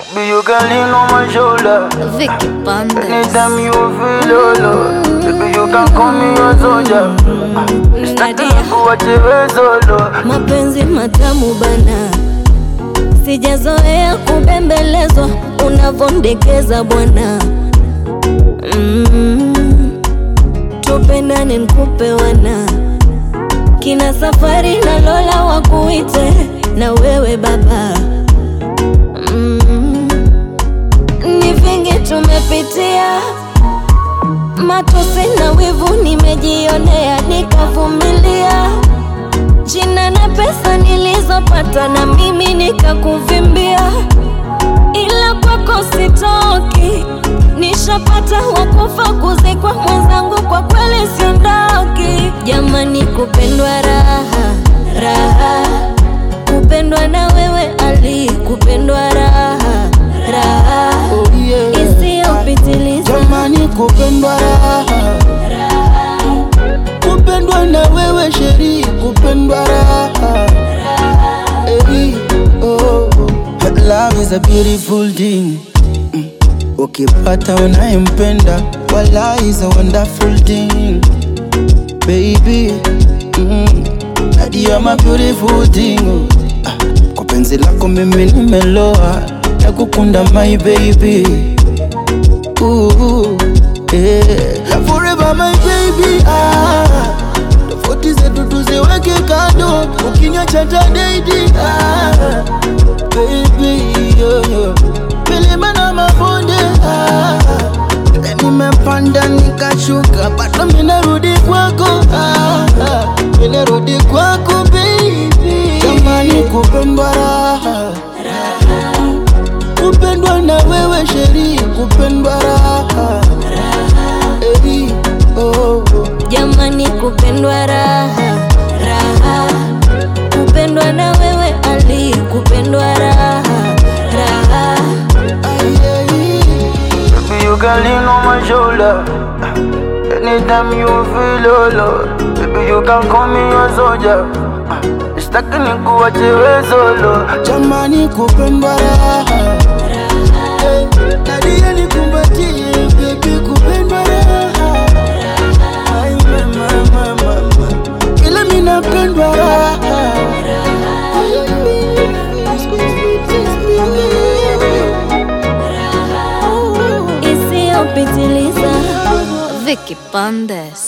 Baby, you can lean on my shoulder. Vicky Bandes. Anytime you feel low, baby, you can call me your soldier. Sitaki Nadia. kuache wewe solo. mapenzi matamu bana, sijazoea kubembelezwa unavondekeza bwana. Mm, tupendane nkupe wana kina safari na Lola wakuite na wewe baba. Mm, ni vingi tumepitia matosi na wivu nimejionea nikavumilia jina na pesa nilizopata na mimi nikakuvimbia, ila kwako sitoki, nishapata wakufa kuzikwa mwenzangu, kwa kweli siondoki. Jamani, kupendwa raha raha, kupendwa na wewe Ali, kupendwa raha raha Oh, yeah. isiyopitiliza Jamani, kupendwa raha, kupendwa na wewe sheri, kupendwa raha Hey, oh, love is a beautiful thing. Mm. Ukipata unayempenda, wala is a wonderful thing, baby. Mm. Nadia, you're my beautiful thing. oh. Ah, Kwa penzi lako mimi nimeloa, nakukunda my baby. Ooh, yeah. Forever my baby ah. Tofauti zetu tuziweke kando, ukinywa cha daidi ah. Baby yo, yo. Milima na mabonde ah. Nimepanda nikashuka, bado minarudi kwako ah. ah. Minarudi kwako baby, jamani kupendwa raha kupendwa na wewe sheri, kupendwa raha Eri, oh, oh. Jamani, kupendwa raha raha, kupendwa na wewe Ali, kupendwa raha raha. Ay, ay, Baby, you can lean on my shoulder. Anytime you feel low, baby, you can call me your soldier. Sitaki nikuache wewe solo. jamani kupendwa raha Eh, Nadia nikumbatie baby kupendwa raha Ay, mama, mama, mama. Ila mimi napendwa raha Isiyopitiliza Vicky Bandes.